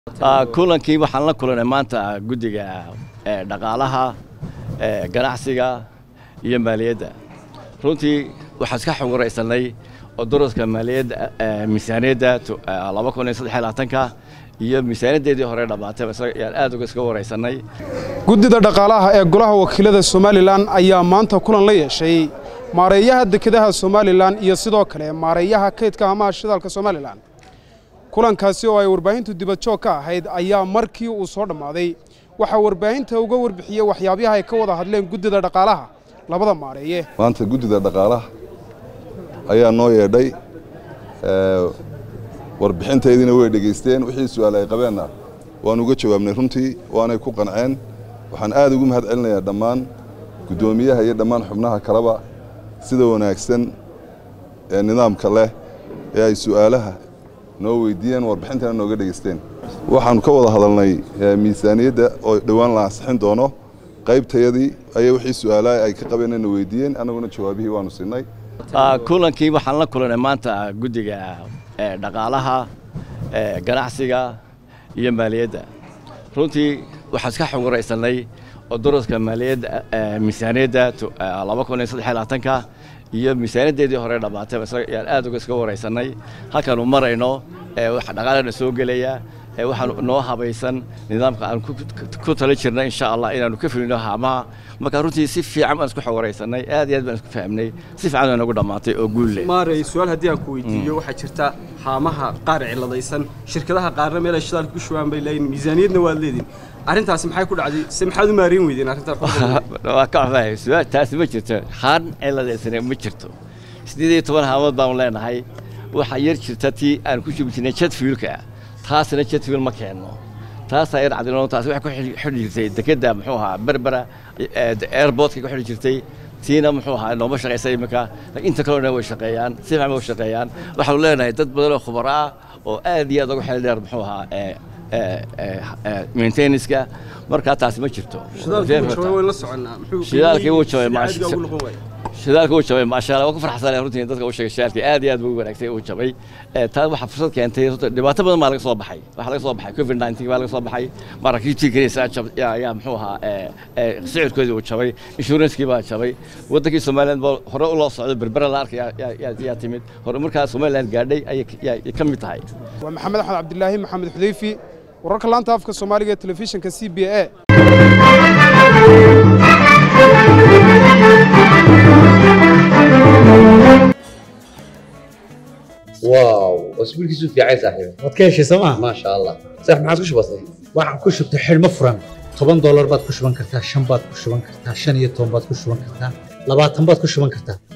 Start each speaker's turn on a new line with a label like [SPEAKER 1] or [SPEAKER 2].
[SPEAKER 1] kulankii waxaan la kulanay maanta guddiga dhaqaalaha ganacsiga iyo maaliyadda runtii waxaan iska xogwaraysanay oo daraska maaliyadda miisaaniyadda laba kun iyo saddex iyo labaatanka iyo miisaaniyaddeedii hore dhammaatay ayaan aad uga iska waraysanay
[SPEAKER 2] guddida dhaqaalaha ee golaha wakiilada somalilan ayaa maanta kulan la yeeshay maareeyaha dekedaha somalilan iyo sidoo kale maareeyaha kaydka hamaha shidaalka somalilan kulankaasi oo ay warbaahintu dibadjoog ka ahayd ayaa markii uu soo dhammaaday waxaa warbaahinta uga warbixiyey waxyaabaha ay ka wada hadleen guddida dhaqaalaha labada maareeye
[SPEAKER 3] maanta guddida dhaqaalaha ayaa noo yeedhay warbixintaydina way dhegaysteen wixii su'aal ay qabeenna waan uga jawaabnay runtii waanay ku qanceen waxaan aad ugu mahad celinayaa dhammaan guddoomiyaha iyo dhammaan xubnaha kaleba sida wanaagsan ee nidaamka leh ee ay su'aalaha noo weydiiyeen warbixintana nooga dhegaysteen waxaannu ka wada hadalnay miisaaniyadda oo dhowaan la ansixin doono qaybtayadii ayaa wixii su'aalaha ay ka qabeenna weydiiyeen annaguna jawaabihii waannu siinay
[SPEAKER 1] kulankii waxaan la kulanay maanta guddiga dhaqaalaha ganacsiga iyo maaliyadda runtii waxaan iska xogwaraysanay oo daraska maaliyadda miisaaniyadda laba kun iyo saddex iyo labaatanka iyo miisaaniyaddeedii hore dhammaatay ayaan aad uga iska waraysanay halkaanu marayno waxa dhaqaalana soo gelaya waxaan noo habaysan nidaamka aan ku tala jirnay insha allah inaanu ka fulino haamaha marka runtii si fiican baan isku xogwaraysanay aad iyo aad baan isku fahmnay si fiican baa nagu dhammaatay oo guul leh
[SPEAKER 4] maarey su-aal haddii aan ku weydiiyo waxaa jirta haamaha qaar ciladaysan shirkadaha qaarna meel ay shidaalka ku shubaan bay leeyihin miisaaniyadna waad leedihin arrintaasi maxay ku dhacday se maxaad u maareyn weydeen arrintaa
[SPEAKER 1] waa ka cafahay su-aal taasi ma jirto haan ciladaysane ma jirto siddeed iyo toban haamood baanu leenahay waxaa yar jirta tii aan ku shubi jirnay jadfiilka taasna jadfiil ma keenno taasaa yar cadino taasi waxay ku xidhi jirtay dekedda muxuu ahaa berbera airportka ku xidhi jirtay tiina muxuu ahaa nooma shaqaysa iminka inta kalena way shaqeeyaan si fiican way shaqeeyaan waxaanu leenahay dad badan oo khubaro ah oo aad iyo aad uga xeel dheer muxuu ahaa maintenanska markaa taasi ma jirto shidaalkii wuu jabay shidaalka uu jabay maasha Allah waa ku farxsanay runtii dadka u sheegay shidaalkii aad iyo aad buu wanaagsan uu jabay taa waxa fursad keentay dhibaato badan baa laga soo baxay waxa laga soo baxay covid 19 baa laga soo baxay maraakiibtii kaniisa jab yaa muxuu ahaa sicirkoodii uu jabay insuranskii baa jabay wadankii Soomaaliland baa hore u loo socday berbera la arkay yaa timid hore markaa Soomaaliland gaadhay ayay ka mid tahay
[SPEAKER 2] waa maxamed axmed cabdilaahi maxamed xudayfi wararka laanta afka soomaaliga ee telefishinka c b a
[SPEAKER 5] واو اسبوعك في عايز صاحبي
[SPEAKER 6] waad ka heshay sooma
[SPEAKER 5] ما شاء الله صح ما عاد كش بسيط
[SPEAKER 6] waxaan ku shubtay xidhmo furan toban doolar baad ku shuban kartaa shan baad ku shuban kartaa shan iyo toban baad ku shuban kartaa labaatan baad ku shuban kartaa